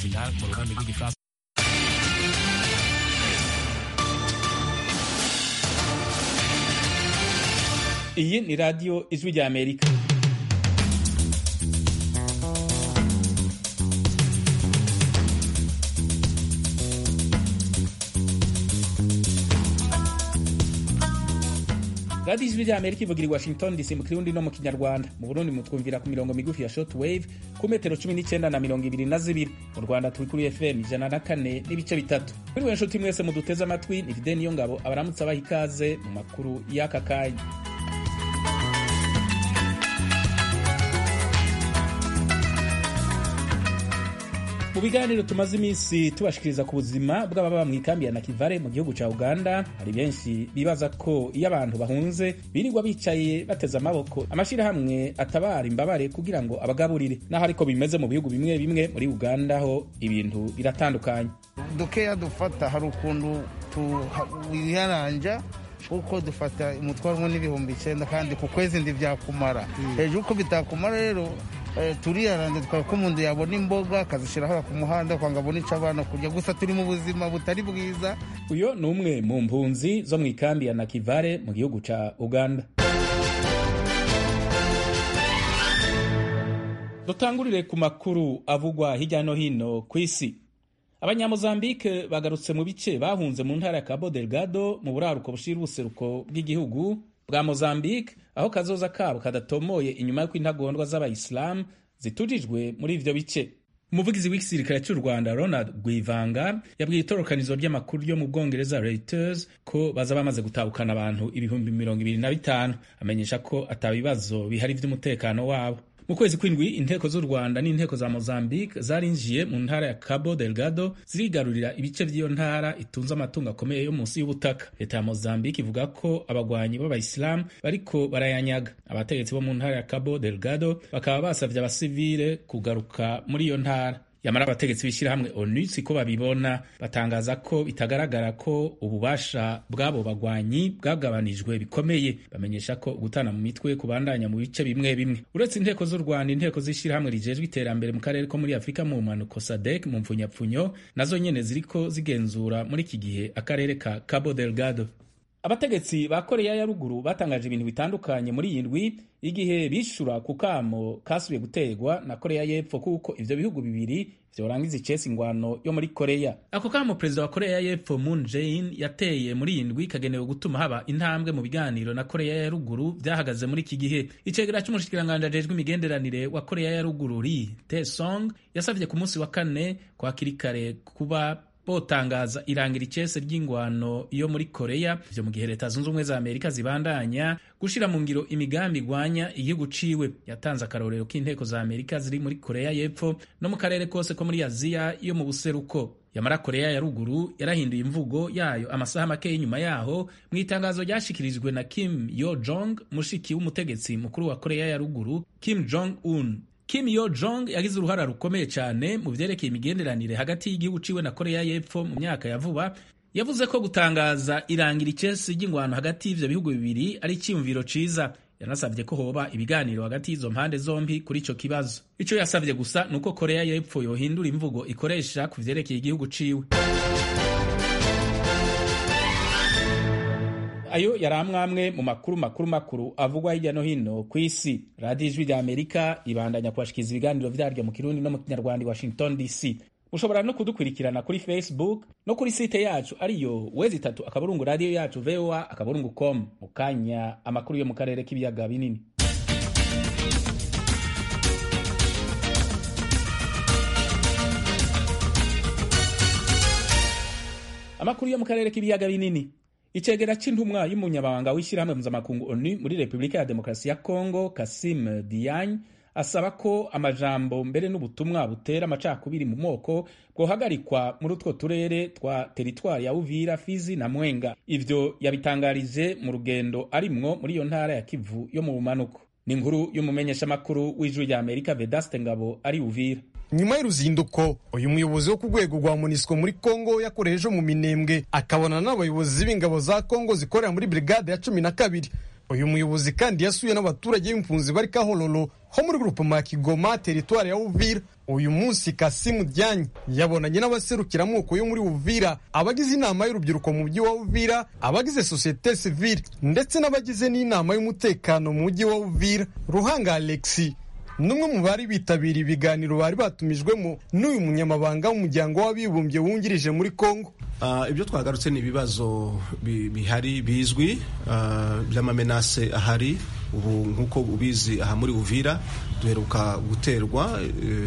final mu rurimi rw'igifaransa iyi ni radiyo ijwi rya amerika radiyo ijwi rya amerika ivugira i washington dc mu kirundi no mu kinyarwanda mu burundi mutwumvira ku mirongo migufi ya short wave ku metero cumi n'icyenda na mirongo ibiri na zibiri mu rwanda turi kuri fm ijana na kane n'ibice bitatu muri we nshuti mwese muduteze amatwi ni vide niyo ngabo abaramutse abaha ikaze mu makuru y'aka kanya mu biganiro tumaze iminsi tubashikiriza ku buzima bw'ababa mu ikambi ya nakivale mu gihugu cya uganda hari benshi bibaza ko iyo abantu bahunze birirwa bicaye bateze amaboko amashyirahamwe atabara imbabare kugira ngo abagaburire naho ariko bimeze mu bihugu bimwe bimwe muri uganda ho ibintu biratandukanye dukeya dufata hari ukuntu wiharanja kuko dufata umutwaro umwe n'ibihumbi icyenda kandi ku kwezi ntibyakumara hejuru uko bitakumara rero turiyaranda twari ko umuntu yabona imboga akazishyira hariya ku muhanda kwanga abone icyo abana kurya gusa turi mu buzima butari bwiza uyu ni umwe mu mpunzi zo mu ikambi ya nakivale mu gihugu cya uganda dutangurire ku makuru avugwa hirya no hino ku isi abanyamozambike bagarutse mu bice bahunze mu ntara ya cabo delgado mu buraruko bushira ubuseruko bw'igihugu bwa mozambique aho kazoza kabo kadatomoye inyuma y'uko intagondwa z'abayisilamu zitujijwe muri ivyo bice umuvugizi w'igisirikare cy'u rwanda ronald rwivanga yabwiye itorokanizo ry'amakuru ryo mu bwongereza reuters ko baza bamaze gutahukana abantu ibihumbi mirongo ibiri na bitanu amenyesha ko atabibazo bihari vy'umutekano wabo mu kwezi kw'indwi inteko z'u rwanda n'inteko za mozambique zarinjiye mu ntara ya cabo delgado zirigarurira ibice by'iyo ntara itunze amatungo akomeye yo munsi y'ubutaka leta ya mozambique ivuga ko abagwanyi b'abayisilamu bariko barayanyaga abategetsi bo mu ntara ya cabo delgado bakaba basavye abasivile kugaruka muri iyo ntara yamara abategetsi b'ishyirahamwe onu siko babibona batangaza ko bitagaragara ko ububasha bw'abo bagwanyi bwagabanijwe bikomeye bamenyesha ko gutana mu mitwe kubandanya mu bice bimwe bimwe uretse inteko z'u rwanda inteko z'ishyirahamwe rijejwe iterambere mu karere ko muri afurika mu mpanuko sadek mu mfunyapfunyo nazo nyene ziriko zigenzura muri iki gihe akarere ka cabo delgado abategetsi ba koreya ya ruguru batangaje ibintu bitandukanye muri iyi ndwi igihe bishura ku kamo kasubiye guterwa na koreya y'epfo kuko ivyo bihugu bibiri vyorangiza icesi ingwano yo muri koreya ako kamo perezida wa koreya y'epfo moon jae-in yateye muri iyi ndwi kagenewe gutuma haba intambwe mu biganiro na koreya ya ruguru vyahagaze muri iki gihe icegera c'umushikiranganji ajejwe imigenderanire wa koreya ya ruguru ri tae-song yasavye ku munsi wa kane kwa kirikare kuba botangaza irangira icese ry'ingwano yo muri koreya ivyo mu gihe leta zunze ubumwe za amerika zibandanya gushira mu ngiro imigambi igwanya igihugu ciwe yatanze akarorero k'inteko za amerika ziri muri koreya y'epfo no mu karere kose ko muri aziya yo mu buseruko yamara koreya ya ruguru yarahinduye imvugo yayo amasaha make y'inyuma yaho mu itangazo ryashikirijwe na kim yo jong mushiki w'umutegetsi mukuru wa koreya ya ruguru kim jong un Kim Yo Jong yagize uruhara rukomeye cyane mu vyerekeye imigenderanire hagati y'igihugu ciwe na Korea y'Epfo mu myaka ya vuba yavuze ko gutangaza irangira icesi ry'ingwano hagati y'ivyo bihugu bibiri ari icyiyumviro ciza yanasabye ko hoba ibiganiro hagati y'izo mpande zombi kuri ico kibazo ico yasavye gusa nuko Korea y'Epfo yohindura imvugo ikoresha ku vyerekeye igihugu ciwe ayo yari amwamwe mu makuru makuru makuru avugwa hirya no hino ku isi radiyo ijwi rya amerika ibandanya kubashikiriza ibiganiro vyaryo mu kirundi no mu kinyarwanda i washington dc mushobora no kudukurikirana kuri facebook no kuri site yacu ariyo wezi itatu akaburungu radiyo yacu voa akaburungu com mu kanya amakuru yo mu karere k'ibiyaga binini amakuru yo mu karere k'ibiyaga binini icegera c'intumwa y'umunyabanga w'ishyirahamwe mpuzamakungu onu muri repubulika ya demokarasi ya kongo kasim diagne asaba ko amajambo mbere n'ubutumwa butera amacakubiri mu moko bwohagarikwa muri utwo turere twa teritwari ya uvira fizi na mwenga ivyo yabitangarije mu rugendo arimwo muri iyo ntara ya kivu yo mu bumanuko ni inkuru y'umumenyeshamakuru w'ijwi rya amerika vedaste ngabo ari uvira nyuma y'uruzinduko uyu muyobozi wo ku rwego rwa munisiko muri kongo yakoreje mu minembwe akabona n'abayobozi b'ingabo za kongo zikorera muri brigade ya cumi na kabiri uyu muyobozi kandi yasuye n'abaturage b'impunzi bari kahororo ho muri grupema ya kigoma teritwari ya uvira uyu munsi kasimu dyanyi yabonanye n'abaserukiramuko yo muri uvira abagize inama y'urubyiruko mu mujyi wa uvira abagize sosiyete sivile ndetse n'abagize n'inama y'umutekano mu mujyi wa uvira ruhanga alexi n'umwe mu bari bitabiriye ibiganiro bari batumijwemo n'uyu munyamabanga w'umuryango w'abibumbye wungirije muri kongo ibyo twagarutse ni ibibazo bihari bizwi by'amamenase ahari ubu nk'uko ubizi aha muri uvira duheruka guterwa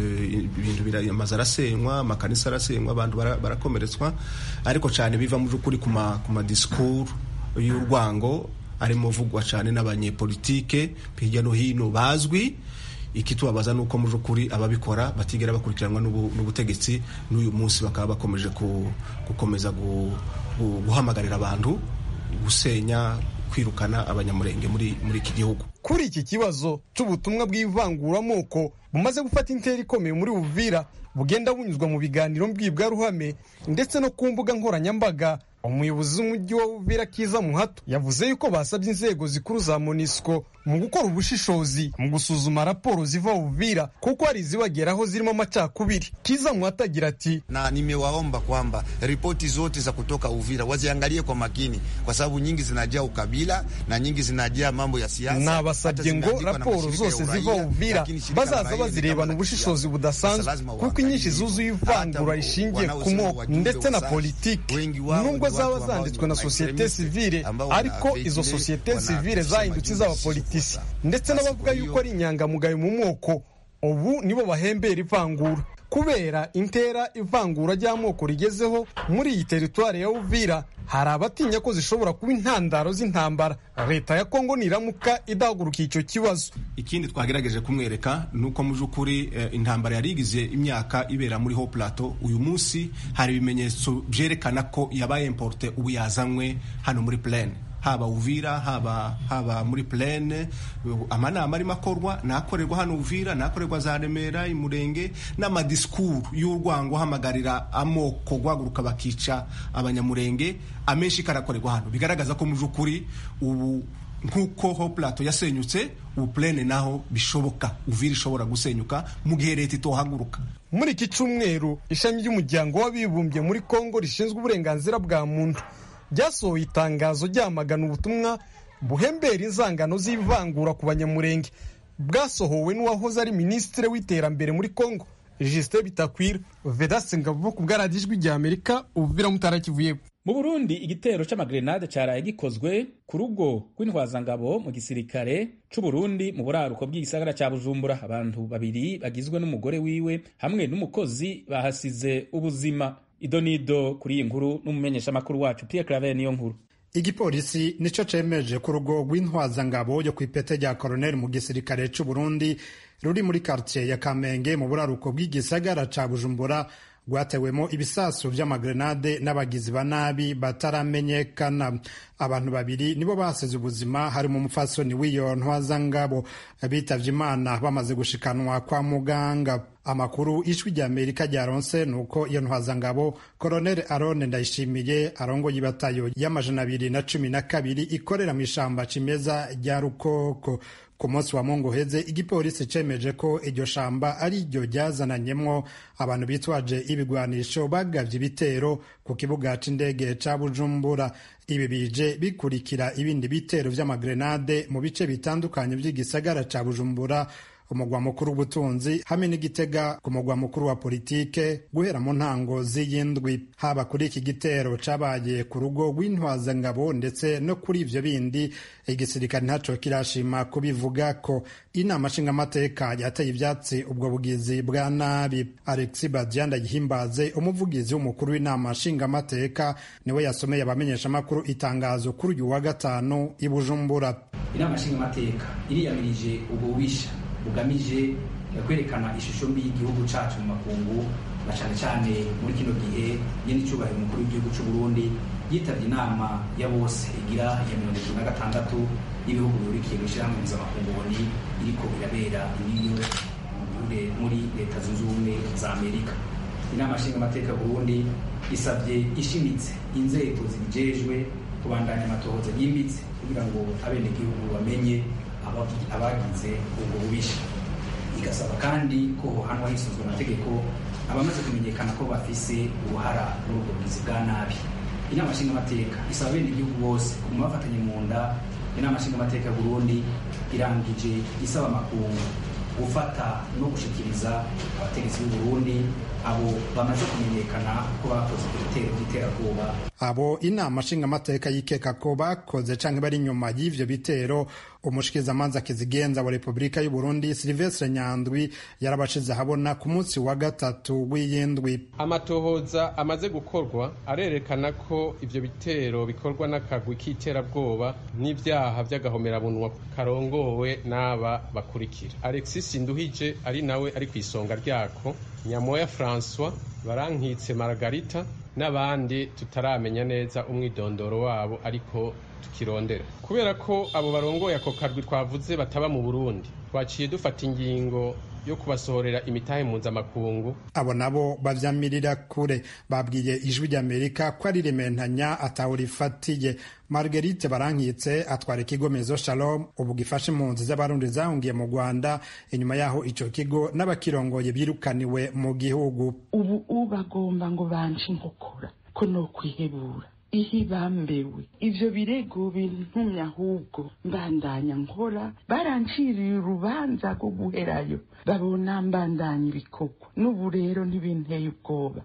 ibintu amazu arasenywa amakanisa arasenywa abantu barakomeretswa ariko cyane biva mu by'ukuri ku madisikuru y'urwango arimo vugwa cyane n'abanyepolitike hirya no hino bazwi ikitubabaza ni uko mu by'ukuri ababikora batigera bakurikiranwa n'ubutegetsi n'uyu munsi bakaba bakomeje gukomeza guhamagarira abantu gusenya kwirukana abanyamurenge muri muri iki gihugu kuri iki kibazo cy'ubutumwa bw'ivanguramoko bumaze gufata intera ikomeye muri Uvira bugenda bunyuzwa mu biganiro mbwirwaruhame ndetse no ku mbuga nkoranyambaga umuyobozi w'umujyi wa Uvira Kiza Muhato yavuze yuko basabye inzego zikuru za MONUSCO mu gukora ubushishozi mu gusuzuma raporo ziva Uvira kuko hari izibageraho zirimo amacakubiri. Kiza Muhato agira ati, na nimewaomba kwamba ripoti zote za kutoka Uvira waziangalie kwa makini, kwa sababu nyingi zinajaa ukabila na nyingi zinajaa mambo ya siasa. Nabasabye ngo raporo zose ziva Uvira bazaza bazirebana ubushishozi budasanzwe kuko inyinshi zuzuye ivangura rishingiye ku moko ndetse na politiki nubwo zaba zanditswe na sosiyete sivile ariko izo sosiyete sivile zahindutse iz'abapolitisi ndetse n'abavuga yuko ari inyangamugayo mu moko ubu nibo bahembera ivangura kubera intera ivangura ry'amoko rigezeho muri iyi teritwari ya uvira hari abatinya ko zishobora kuba intandaro z'intambara leta ya kongo niramuka idahagurukiye icyo kibazo ikindi twagerageje kumwereka ni uko mu by'ukuri intambara yari igize imyaka ibera muri ho plateau uyu munsi hari ibimenyetso byerekana ko yabaye importe ubu yazanywe hano muri plaine haba uvira haba haba muri plene amanama arimo akorwa nakorerwa hano uvira nakorerwa za remera imurenge n'amadisikuru y'urwango hamagarira amoko guhaguruka bakica abanyamurenge amenshi karakorerwa hano bigaragaza ko mu by'ukuri ubu nk'uko ho plato yasenyutse ubu plene naho bishoboka uvira ishobora gusenyuka mu gihe leta itohaguruka muri iki cyumweru ishami ry'umuryango w'abibumbye muri kongo rishinzwe uburenganzira bwa muntu ryasohoye itangazo ryamagana ubutumwa buhembera inzangano z'ivangura ku banyamurenge bwasohowe n'uwahoze ari minisitiri w'iterambere muri kongo Justin Bitakwira Vedaste Ngabo ku bwaradijwi rya Amerika ubuvira mutarakivuye mu Burundi igitero c'amagrenade caraye gikozwe ku rugo rw'intwazangabo mu gisirikare c'u Burundi mu buraruko bw'igisagara ca Bujumbura abantu babiri bagizwe n'umugore wiwe hamwe n'umukozi bahasize ubuzima idonido kuri iyi nkuru n'umumenyeshamakuru wacu Pierre Claver niyo nkuru igipolisi nico cemeje ku rugo rw'intwazangabo yo kw'ipete rya koroneli mu gisirikare c'u Burundi ruri muri quartier ya Kamenge mu buraruko bw'igisagara ca Bujumbura rwatewemo ibisasu vy'amagrenade n'abagizi ba nabi bataramenyekana abantu babiri nibo basize ubuzima harimo umufasoni w'iyo ntwazangabo bitavye imana bamaze gushikanwa kwa muganga amakuru ijwi rya amerika ryaronse ni uko iyo ntwazangabo koroneli arone ndayishimiye arongoye ibatayo y'amajana abiri na cumi na kabiri ikorera mu ishamba cimeza rya rukoko ku munsi wa mungu uheze igipolisi cemeje ko iryo shamba ari ryo ryazananyemwo abantu bitwaje ibigwanisho bagavye ibitero ku kibuga c'indege ca bujumbura ibi bije bikurikira ibindi bitero vy'amagrenade mu bice bitandukanye vy'igisagara ca bujumbura umugwa mukuru w'ubutunzi hamwe n'igitega ku mugwa mukuru wa politike guhera mu ntango z'iyindwi haba kuri iki gitero cabaye ku rugo rw'intwazangabo ndetse no kuri ivyo bindi igisirikare ntaco kirashima kubivuga ko inama nshingamateka yateye ivyatsi ubwo bugizi bwa nabi alexi badianda yihimbaze umuvugizi w'umukuru w'inama nshingamateka niwe yasomeye abamenyeshamakuru itangazo kuri uyu wa gatanu i bujumbura inama nshingamateka iriyamirije ububisha bugamije kwerekana ishusho mbi y'igihugu cacu mu makungu na cane cane muri kino gihe nyene icubahiro umukuru w'igihugu c'u Burundi yitavye inama ya bose igira ya mirongo itatu na gatandatu y'ibihugu bihurikiye mw'ishirahamwe mpuzamakungu ONU iriko irabera iniyo muri leta zunze ubumwe za amerika inama nshingamateka burundi isabye ishimitse inzego zibijejwe kubandanya amatohoza yimbitse kugira ngo abenegihugu bamenye abagize ubwo bubisha igasaba kandi ko hohanwa hisunzwe amategeko abamaze kumenyekana ko bafise uruhara muri ubwo bugizi bwa nabi inama nshingamateka isaba abenegihugu bose kuguma bafatanye mu nda inama nshingamateka burundi irangije isaba amakungu gufata no gushikiriza abategetsi b'u Burundi abo bamaze kumenyekana ko bakoze ibitero by'iterabwoba abo inama nshingamateka yikeka ko bakoze canke bari inyuma y'ivyo bitero umushikizamanza kizigenza wa repubulika y'u Burundi Silvestre Nyandwi yarabashize ahabona ku munsi wa gatatu w'iyindwi amatohoza amaze gukorwa arerekana ko ivyo bitero bikorwa n'akagwi k'iterabwoba n'ivyaha vy'agahomerabunwa karongowe n'aba bakurikira Alexis Nduhije ari nawe ari ku isonga ryako Nyamoya François Barankitse Margarita n'abandi tutaramenya neza umwidondoro wabo ariko tukirondera kubera ko abo barongoye ako karwi twavuze bataba mu Burundi twaciye dufata ingingo yo kubasohorera imitahe mpuzamakungu abo nabo bavyamirira kure babwiye ijwi ry'amerika ko ari rementanya atawurifatiye marguerite barankitse atwara ikigo mezo shalom ubu gifasha impunzi z'abarundi zahungiye mu rwanda inyuma yaho ico kigo n'abakirongoye birukaniwe mu gihugu ubu ubagomba ngo banje inkokora ko no kwihebura ihe bambewe ivyo birego bintumye ahubwo mbandanya nkora baranciriye urubanza rwo guherayo babona mbandanya ibikorwa n'ubu rero ntibinteye ubwoba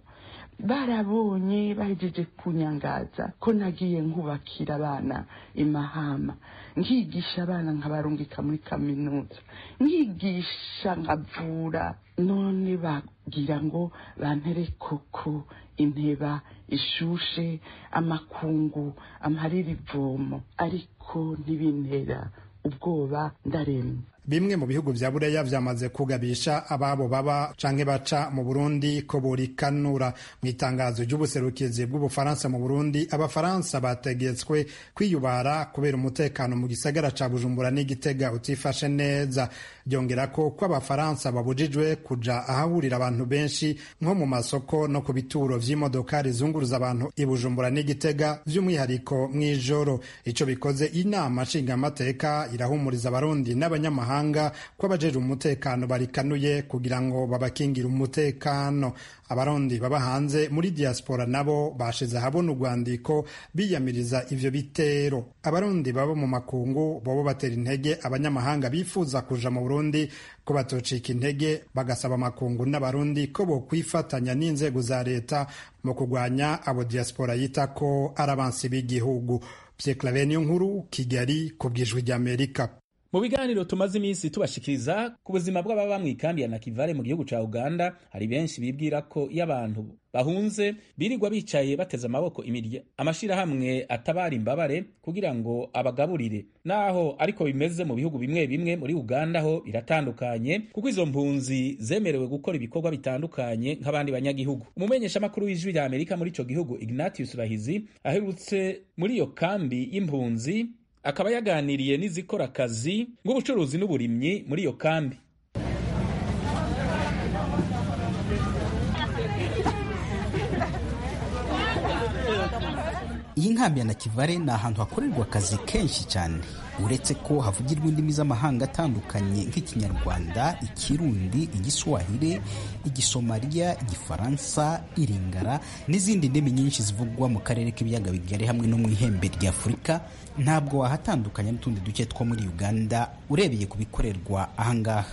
barabonye bahejeje kunyangaza ko nagiye nkubakira abana imahama nkigisha abana nkabarungika muri kaminuza nkigisha nkavura none bagira ngo bampere koko inteba ishushe amakungu amarira ivomo ariko ntibintera ubwoba ndaremye bimwe mu bihugu vya buraya vyamaze kugabisha ababo baba canke baca mu burundi ko borikanura mu itangazo ry'ubuserukizi bw'ubufaransa mu burundi abafaransa bategetswe kwiyubara kubera umutekano mu gisagara ca bujumbura n'igitega utifashe neza byongera ko ko abafaransa babujijwe kuja ahahurira abantu benshi nko mu masoko no ku bituro vy'imodoka rizunguruza abantu i bujumbura n'igitega vy'umwihariko mw'ijoro ico bikoze inama nshingamateka irahumuriza abarundi n'abanyamahanga mahanga ko abajeje umutekano barikanuye kugira ngo babakingire umutekano abarundi baba hanze muri diaspora nabo bashize ahabona urwandiko biyamiriza ivyo bitero abarundi baba mu makungu bobo batera intege abanyamahanga bifuza kuja mu burundi ko batocika intege bagasaba amakungu n'abarundi ko bokwifatanya n'inzego za leta mu kurwanya abo diaspora yita ko ari abansi b'igihugu Pierre Claver niyo nkuru Kigali ku bwijwi ry'Amerika mu biganiro tumaze iminsi tubashikiriza ku buzima bw'ababa mu ikambi ya nakivale mu gihugu ca uganda hari benshi bibwira ko iyo abantu bahunze birirwa bicaye bateze amaboko imirya amashirahamwe atabara imbabare kugira ngo abagaburire naho ariko bimeze mu bihugu bimwe bimwe muri uganda ho biratandukanye kuko izo mpunzi zemerewe gukora ibikorwa bitandukanye nk'abandi banyagihugu umumenyeshamakuru w'ijwi rya amerika muri ico gihugu ignatius rahizi aherutse muri iyo kambi y'impunzi akaba yaganiriye n'izikora akazi nk'ubucuruzi n'uburimyi muri iyo kambi iyi nkambi ya nakivale ni ahantu hakorerwa akazi kenshi cyane uretse ko havugirwa indimi z'amahanga atandukanye nk'ikinyarwanda ikirundi igiswahili igisomaliya igifaransa iringara n'izindi ndimi nyinshi zivugwa mu karere k'ibiyaga bigari hamwe no mu ihembe rya afurika ntabwo wahatandukanya n'utundi duce two muri uganda urebeye ku bikorerwa ahangaha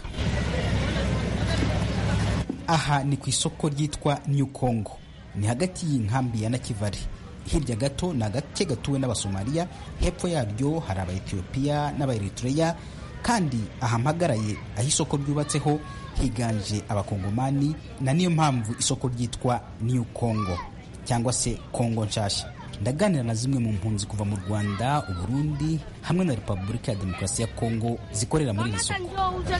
aha ni ku isoko ryitwa new congo ni hagati y'inkambi ya nakivale hirya gato ni agace gatuwe n'abasomaliya hepfo yaryo hari abaetiyopiya n'abaeritreya kandi aha mpagaraye aho isoko ryubatseho higanje abakongomani na niyo mpamvu isoko ryitwa new congo cyangwa se kongo nshasha ndaganira na zimwe mu mpunzi kuva mu rwanda uburundi hamwe na repubulika ya demokarasi ya kongo zikorera muri iri soko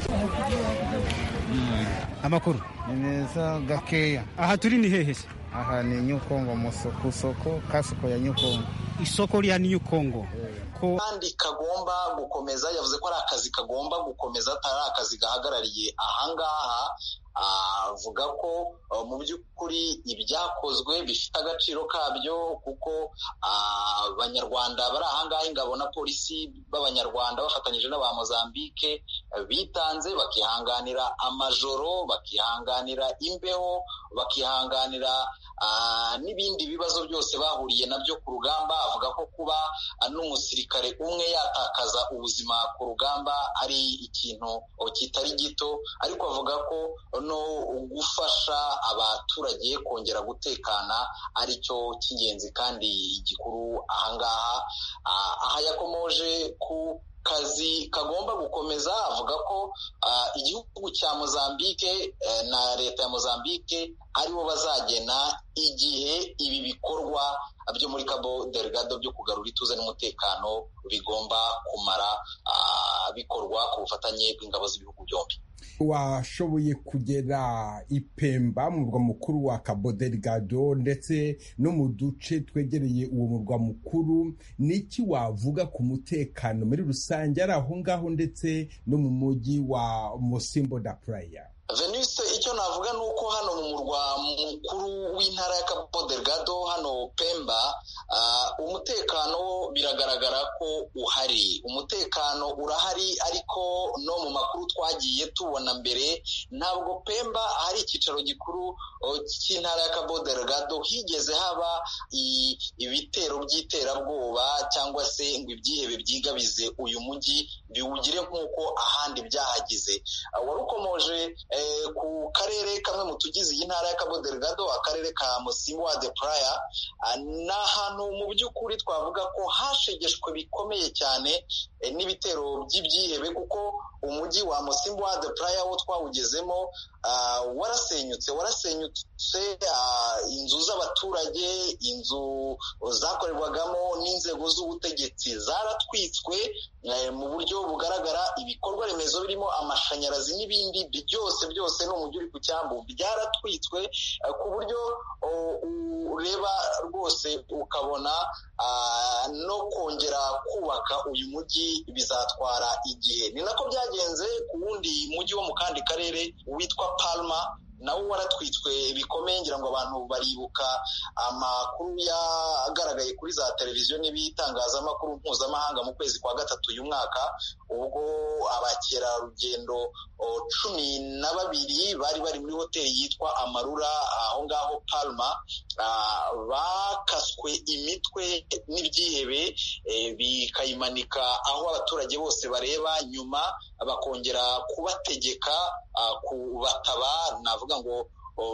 amakuru ni meza gakeya aha turi ni hehe se aha ni nyukongo ku isoko kasoko ya nyukongo isoko rya nyukongo ko kandi kagomba gukomeza yavuze ko ari akazi kagomba gukomeza atari akazi gahagarariye ahangaha avuga ko mu by'ukuri ibyakozwe bifite agaciro kabyo kuko abanyarwanda bari ahangaha ingabo na polisi b'abanyarwanda bafatanyije n'aba mozambike bitanze bakihanganira amajoro bakihanganira imbeho bakihanganira n'ibindi bibazo byose bahuriye nabyo ku rugamba avuga ko kuba n'umusirikare umwe yatakaza ubuzima ku rugamba ari ikintu kitari gito ariko avuga ko no gufasha abaturage kongera gutekana ari cyo cy'ingenzi kandi gikuru ahangaha aha yakomoje ku kazi kagomba gukomeza avuga ko igihugu cya mozambike na leta ya mozambike aribo bazagena igihe ibi bikorwa byo muri cabo delgado byo kugarura ituze n'umutekano bigomba kumara bikorwa ku bufatanye bw'ingabo z'ibihugu byombi washoboye kugera ipemba mu murwa mukuru wa cabo delgado ndetse no mu duce twegereye uwo murwa mukuru niki wavuga ku mutekano muri rusange ari aho ngaho ndetse no mu mujyi wa mosimbo da playa veniste icyo navuga ni uko hano mu murwa mukuru w'intara ya cabo delgado hano pemba umutekano biragaragara ko uhari umutekano urahari ariko no mu makuru twagiye tubona mbere ntabwo pemba hari icyicaro gikuru cy'intara ya cabo delgado higeze haba ibitero by'iterabwoba cyangwa se ngo ibyihebe byigabize uyu mujyi biwugire nk'uko ahandi byahagize wari ukomoje ku karere kamwe mu tugize iyi ntara ya cabo delgado akarere ka musimwa de playa ni ahantu mu by'ukuri twavuga ko hashegeshwe bikomeye cyane n'ibitero by'ibyihebe kuko umujyi wa musimwa de playa wo twawugezemo warasenyutse warasenyutse inzu z'abaturage inzu zakorerwagamo n'inzego z'ubutegetsi zaratwitswe mu buryo bugaragara ibikorwa remezo birimo amashanyarazi n'ibindi byose byose ni umujyi uri ku cyambu byaratwitswe ku buryo ureba rwose ukabona no kongera kubaka uyu mujyi bizatwara igihe ni nako byagenze ku wundi mujyi wo mu kandi karere witwa palma nawo waratwitswe bikomeye ngira ngo abantu baribuka amakuru yagaragaye kuri za televiziyo n'ibitangazamakuru mpuzamahanga mu kwezi kwa gatatu uyu mwaka ubwo abakerarugendo cumi na babiri bari bari muri hoteli yitwa amarura aho ngaho palma bakaswe imitwe n'ibyihebe bikayimanika aho abaturage bose bareba nyuma bakongera kubategeka kubataba navuga ngo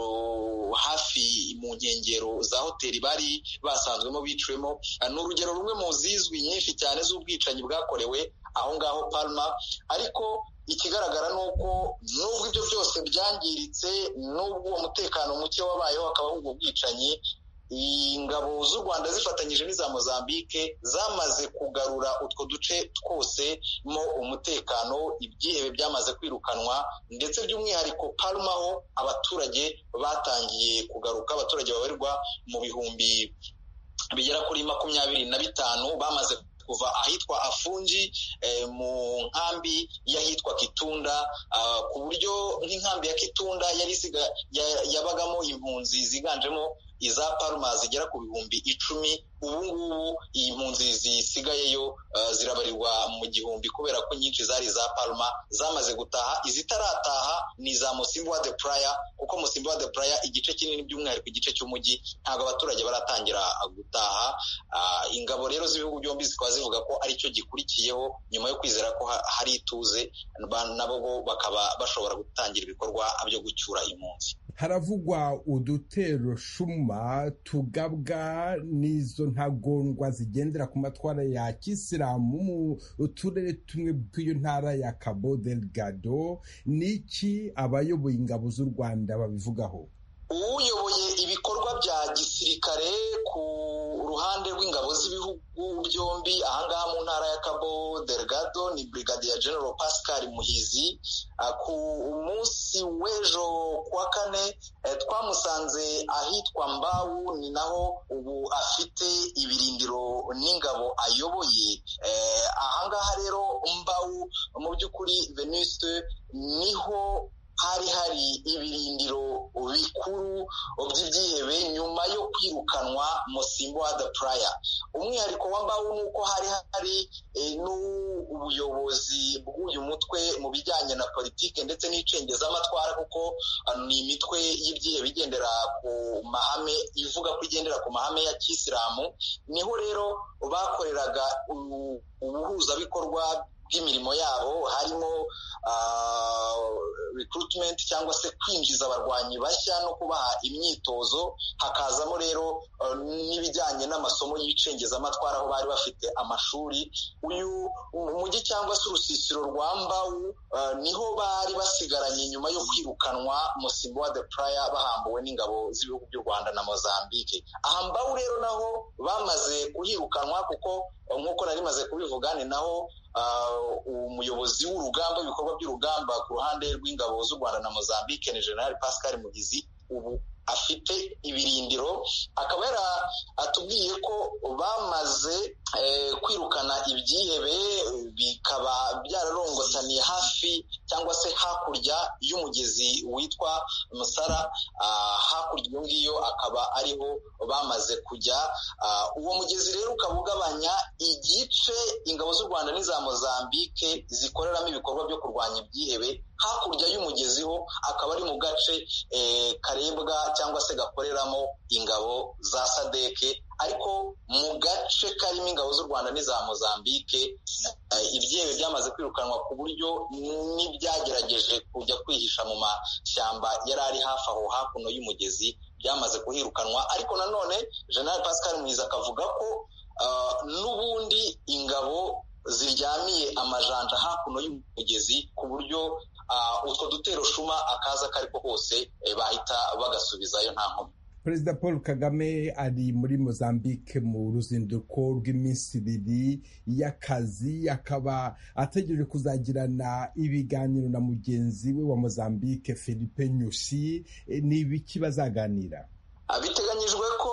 hafi mu nkengero za hoteli bari basanzwemo biciwemo ni urugero rumwe mu zizwi nyinshi cyane z'ubwicanyi bwakorewe aho ngaho palma ariko ikigaragara ni uko nubwo ibyo byose byangiritse n'ubwo uwo mutekano muke wabayeho hakabaho ubwo bwicanyi ingabo z'u rwanda zifatanyije n'iza mozambike zamaze kugarura utwo duce twose mo umutekano ibyihebe byamaze kwirukanwa ndetse by'umwihariko parumaho abaturage batangiye kugaruka abaturage babarirwa mu bihumbi bigera kuri makumyabiri na bitanu bamaze kuva ahitwa afungi mu nkambi y'ahitwa kitunda ku buryo nk'inkambi ya kitunda yari yabagamo impunzi ziganjemo iza paruma zigera ku bihumbi icumi ubu ngubu iyi mpunzi zisigayeyo zirabarirwa mu gihumbi kubera ko nyinshi zari za paruma zamaze gutaha izitarataha ni za musimbo de playa kuko musimbo de playa igice kinini by'umwihariko igice cy'umujyi ntabwo abaturage baratangira gutaha ingabo rero z'ibihugu byombi zikaba zivuga ko aricyo gikurikiyeho nyuma yo kwizera ko hari ituze nabo bakaba bashobora gutangira ibikorwa byo gucyura impunzi haravugwa udutero shuma tugabwa n'izo ntagondwa zigendera ku matwara ya kisilamu mu turere tumwe tw'iyo ntara ya cabo delgado n'iki abayoboye ingabo z'u rwanda babivugaho uyoboye ibikorwa bya gisirikare ku ruhande rw'ingabo z'ibihugu byombi ahangaha mu ntara ya cabo delgado ni brigadier general pascal muhizi ku munsi w'ejo kuwa kane twamusanze ahitwa mbawu ni naho ubu afite ibirindiro n'ingabo ayoboye ahangaha rero mbawu mu by'ukuri veniste niho hari hari ibirindiro bikuru by'ibyihebe nyuma yo kwirukanwa musimbo wa the praya umwihariko wa mbawu ni uko hari hari n'ubuyobozi bw'uyu mutwe mu bijyanye na politiki ndetse n'icengezamatwara kuko ni imitwe y'ibyihebe igendera ku mahame ivuga ko igendera ku mahame ya kisilamu niho rero bakoreraga ubuhuzabikorwa bw'imirimo yabo harimo recruitment cyangwa se kwinjiza abarwanyi bashya no kubaha imyitozo hakazamo rero n'ibijyanye n'amasomo y'icengezamatwara aho bari bafite amashuri uyu mujyi cyangwa se urusisiro rwa mbawu niho bari basigaranye nyuma yo kwirukanwa musimbo wa the praya bahambuwe n'ingabo z'ibihugu by'u rwanda na mozambique aha mbawu rero naho bamaze kuhirukanwa kuko nk'uko nari maze kubivuga ni naho umuyobozi w'urugamba ibikorwa by'urugamba ku ruhande rw'ingabo z'u rwanda na mozambique ni general pascal mugizi ubu afite ibirindiro akaba yari atubwiye ko bamaze kwirukana ibyihebe bikaba byararongotaniye hafi cyangwa se hakurya y'umugezi witwa musara hakurya iyo ngiyo akaba ariho bamaze kujya uwo mugezi rero ukaba ugabanya igice ingabo z'u rwanda n'iza mozambique zikoreramo ibikorwa byo kurwanya ibyihebe hakurya y'umugezi ho akaba ari mu gace karebwa cyangwa se gakoreramo ingabo za sadeke ariko mu gace karimo ingabo z'u rwanda n'iza mozambique ibyihebe byamaze kwirukanwa ku buryo n'ibyagerageje kujya kwihisha mu mashyamba yari ari hafi aho hakuno y'umugezi byamaze kuhirukanwa ariko nanone general pascal mwiza akavuga ko n'ubundi ingabo ziryamiye amajanja hakuno y'umugezi ku buryo utwo dutero shuma akaza ako ari ko kose bahita bagasubizayo nta nkomyi perezida paul kagame ari muri mozambique mu ruzinduko rw'iminsi ibiri y'akazi akaba ategereje kuzagirana ibiganiro na mugenzi we wa mozambique philippe nyusi ni ibiki bazaganira biteganyijwe ko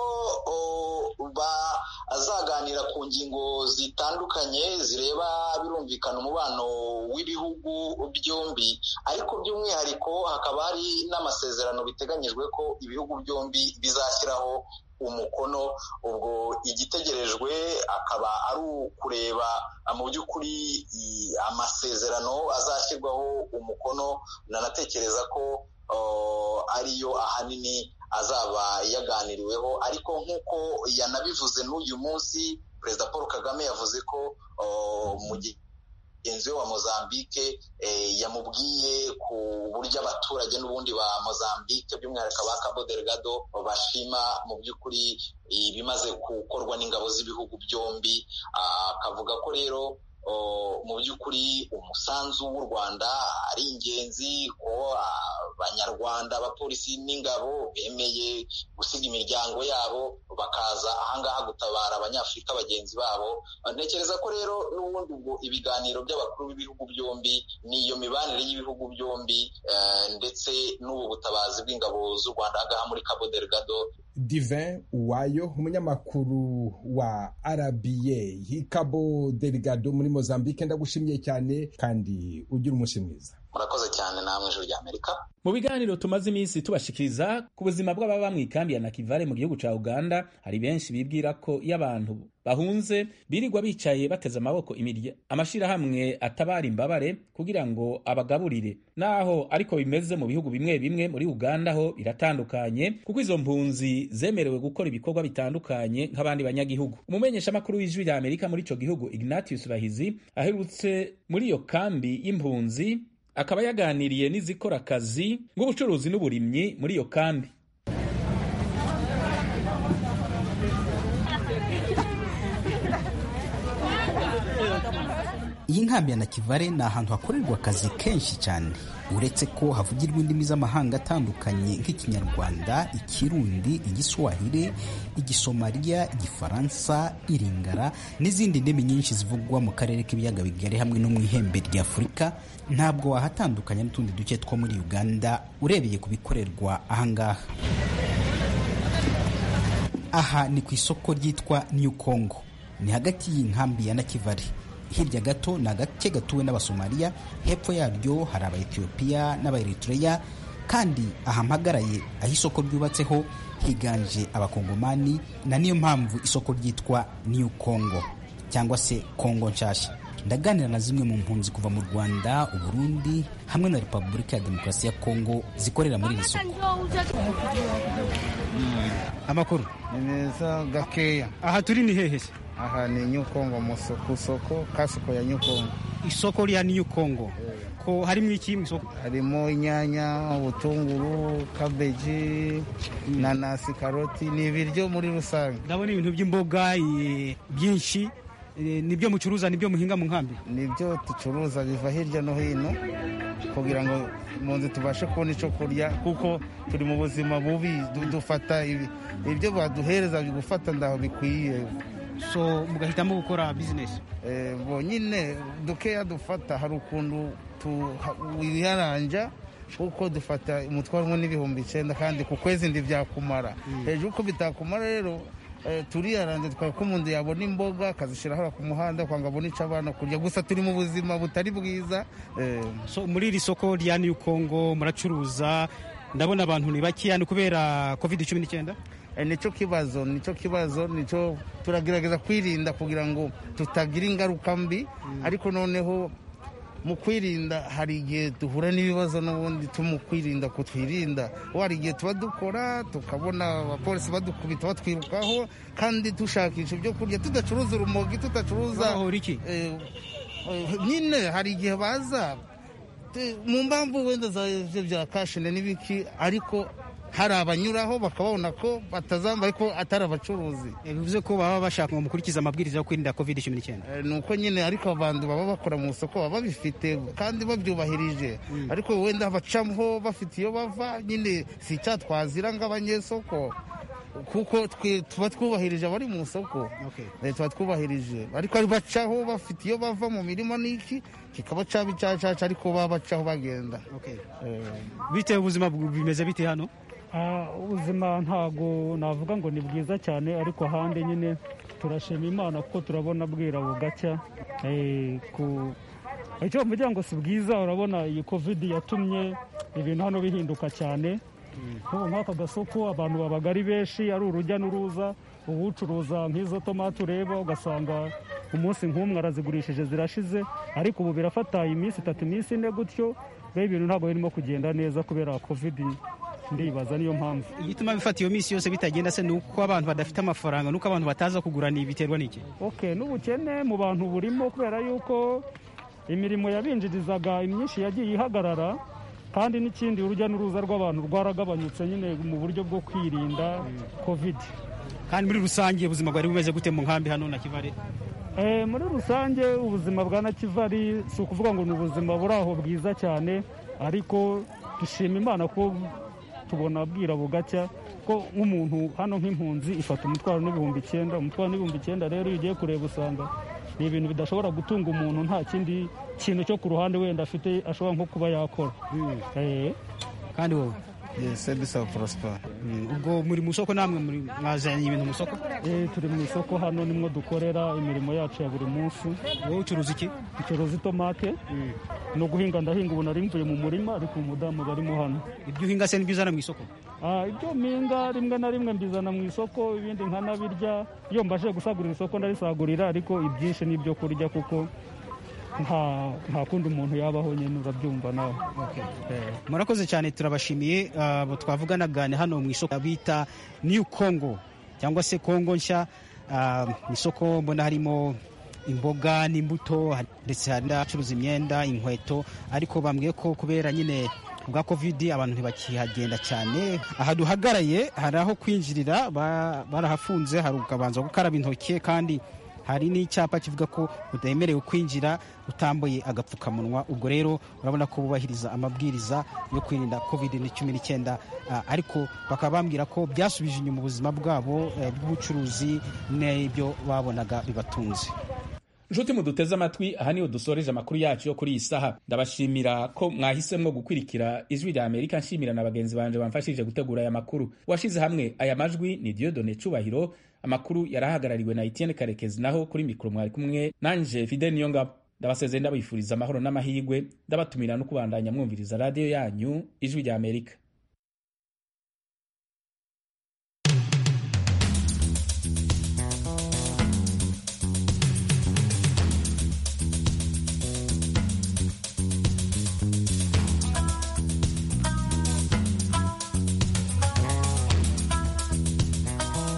azaganira ku ngingo zitandukanye zireba birumvikana umubano w'ibihugu byombi ariko by'umwihariko hakaba hari n'amasezerano biteganyijwe ko ibihugu byombi bizashyiraho umukono ubwo igitegerejwe akaba ari ukureba mu by'ukuri amasezerano azashyirwaho umukono nanatekereza ko ariyo ahanini azaba yaganiriweho ariko nk'uko yanabivuze n'uyu munsi perezida paul kagame yavuze ko mugenzi we wa mozambique yamubwiye ku buryo abaturage n'ubundi ba mozambique by'umwihariko ba cabo delgado bashima mu by'ukuri ibimaze gukorwa n'ingabo z'ibihugu byombi akavuga ko rero mu by'ukuri umusanzu w'u rwanda ari ingenzi ko abanyarwanda abapolisi n'ingabo bemeye gusiga imiryango yabo bakaza ahangaha gutabara abanyafurika bagenzi babo ntekereza ko rero n'ubundi ubwo ibiganiro by'abakuru b'ibihugu byombi n'iyo mibanire y'ibihugu byombi ndetse n'ubu butabazi bw'ingabo z'u rwanda ahangaha muri cabo delgado divin uwayo umunyamakuru wa rba hikabo delegado muri mozambique ndagushimiye cyane kandi ugira umunsi mwiza murakoze cyane namwe ijoro rya amerika mu biganiro tumaze iminsi tubashikiriza ku buzima bw'ababa mu ikambi ya nakivale mu gihugu ca uganda hari benshi bibwira ko iyo abantu bahunze birirwa bicaye bateze amaboko imirya amashirahamwe atabara imbabare kugira ngo abagaburire naho ariko bimeze mu bihugu bimwe bimwe muri uganda ho biratandukanye kuko izo mpunzi zemerewe gukora ibikorwa bitandukanye nk'abandi banyagihugu umumenyeshamakuru w'ijwi rya amerika muri ico gihugu ignatius bahizi aherutse muri iyo kambi y'impunzi akaba yaganiriye n'izikora akazi nk'ubucuruzi n'uburimyi muri iyo kambi iyi nkambi ya nakivale ni ahantu hakorerwa akazi kenshi cyane uretse ko havugirwa indimi z'amahanga atandukanye nk'ikinyarwanda ikirundi igiswahili igisomaliya igifaransa iringara n'izindi ndimi nyinshi zivugwa mu karere k'ibiyaga bigari hamwe no mu ihembe rya afurika ntabwo wahatandukanya n'utundi duce two muri uganda urebeye ku bikorerwa ahangaha aha ni ku isoko ryitwa new congo ni hagati y'inkambi ya nakivale hirya gato ni agace gatuwe n'abasomaliya hepfo yaryo hari abaetiyopiya n'abaeritreya kandi aha mpagaraye aho isoko ryubatseho higanje abakongomani na niyo mpamvu isoko ryitwa new congo cyangwa se kongo nshasha ndaganira na zimwe mu mpunzi kuva mu rwanda uburundi hamwe na repubulika ya demokarasi ya kongo zikorera muri iri soko amakuru ni meza gakeya aha turi ni hehe se aha ni nyukongo ku isoko kasoko ya nyukongo isoko rya new congo ko harimo iki mu isoko harimo inyanya ubutunguru kabeji nanasi karoti ni ibiryo muri rusange ndabona ibintu by'imboga eh, byinshi eh, nibyo mucuruza nibyo muhinga mu nkambi nibyo ducuruza biva hirya no hino kugira ngo mu nzu tubashe kubona icyo kurya kuko turi mu buzima bubi du- dufata ibi- ibyo baduhereza gufata ndaho bikwiye so mugahitamo gukora bizinesi Eh, bonyine dukeya dufata hari ukuntu wiharanja kuko dufata umutwaro umwe n'ibihumbi icyenda kandi ku kwezi ndi byakumara hejuru ko bitakumara rero eh, turiyaranja tukaba ko umuntu yabona imboga akazishyira hariya ku muhanda kwanga abone icyo abana kurya gusa turi mu buzima butari bwiza eh, so muri iri soko rya new congo muracuruza ndabona abantu ni bakeya ni kubera covid cumi n'icyenda Eh, nicyo kibazo nicyo kibazo nicyo turagerageza kwirinda kugira ngo tutagira ingaruka mbi ariko noneho mu kwirinda hari igihe duhura n'ibibazo n'ubundi mu kwirinda kutwirinda hari igihe tuba dukora tukabona abapolisi badukubita batwirukaho kandi dushakisha ibyo kurya tudacuruza urumogi tudacuruza iki Eh, eh, nyine hari igihe baza te- mu mpamvu wenda za ibyo bya kashine n'ibiki ariko hari abanyuraho bakabona ko batazambaye ko atari abacuruzi bivuze ko baba bashaka ngo mukurikize amabwiriza yo kwirinda covid cumi n'icyenda Eh, ni uko nyine ariko abantu baba bakora mu isoko baba babifite kandi babyubahirije ariko wenda bacamo bafite iyo bava nyine si icyaha twazira nk'abanyesoko kuko twe tuba twubahirije abari mu isoko Eh, tuba twubahirije ariko ari bacaho bafite iyo bava mu mirima n'iki kikaba cyaba icyacaca ariko baba bacaho bagenda Eh, bitewe ubuzima bu- bimeze bite hano Ah, ubuzima ntago navuga ngo ni bwiza cyane ariko ahandi nyine turashima imana kuko turabona bwira bugacya Eh, ku icyo mvugira ngo si bwiza urabona iyi covid yatumye ibintu hano bihinduka cyane nk'ubu nk'aka gasoko abantu babaga ari benshi ari urujya n'uruza uwucuruza nk'izo tomati ureba ugasanga umunsi nk'umwe arazigurishije zirashize ariko ubu birafata iminsi itatu iminsi ine gutyo rero ibintu ntabwo birimo kugenda neza kubera covid ndibaza niyo mpamvu igituma bifata iyo minsi yose bitagenda se ni uko abantu badafite amafaranga nuko abantu bataza kugura ni biterwa n'iki okay n'ubukene mu bantu burimo kubera yuko imirimo yabinjirizaga imyinshi yagiye ihagarara kandi n'ikindi urujya n'uruza rw'abantu rwaragabanyutse nyine mu buryo bwo kwirinda covid kandi muri rusange ubuzima bwari bumeze gute mu nkambi hano na kivare Eh, muri rusange ubuzima bwa nakivari si ukuvuga ngo ni ubuzima buri aho bwiza cyane ariko dushima imana ko tubona bwira bugacya ko nk'umuntu hano nk'impunzi ifata umutwaro n'ibihumbi icyenda umutwaro n'ibihumbi icyenda rero iyo ugiye kureba usanga ni ibintu bidashobora gutunga umuntu nta kindi kintu cyo ku ruhande wenda afite ashobora nko kuba yakora Eh. kandi wowe sebisa prosper ubwo muri mu isoko namwe muri mwazanye ibintu mu isoko Eh, turi mu isoko hano nimwo dukorera imirimo yacu ya buri munsi wowe ucuruza iki ducuruza itomate no guhinga ndahinga ubu nari mvuye mu murima ariko umudamu barimo hano ibyo uhinga se nibyo uzana mu isoko Ah, ibyo mpinga rimwe na rimwe mbizana mu isoko ibindi nkanabirya iyo mbashe gusagurira isoko ndarisagurira ariko ibyinshi ni ibyo kurya kuko nta nta kundi umuntu yabaho nyine urabyumva nawe Eh. murakoze cyane turabashimiye abo twavuganaga ni hano mu isoko bita new congo cyangwa se congo nshya Ah, mu isoko mbona harimo imboga n'imbuto ndetse hari n'abacuruza imyenda inkweto ariko bambwiye ko kubera nyine bwa covid abantu ntibakihagenda cyane aha duhagaraye hari aho kwinjirira ba- barahafunze hari ukabanza gukaraba intoki kandi hari n'icyapa kivuga ko utemerewe kwinjira utambaye agapfukamunwa ubwo rero urabona ko bubahiriza amabwiriza yo kwirinda covid cumi n'icyenda Ah, ariko bakaba bambwira ko byasubije inyuma ubuzima bwabo eh, bw'ubucuruzi n'ibyo babonaga bibatunze nshuti muduteze amatwi aha niho dusoreje amakuru yacu yo kuri iyi saha ndabashimira ko mwahisemwo gukurikira ijwi rya amerika nshimira na bagenzi banje bamfashije gutegura aya makuru washize hamwe aya majwi ni diodone cubahiro amakuru yarahagarariwe na etienne karekezi naho kuri mikoro mwari kumwe nanje fide niyongabo ndabasezeye ndabifuriza amahoro n'amahirwe ndabatumira no kubandanya mwumviriza radiyo yanyu ijwi rya amerika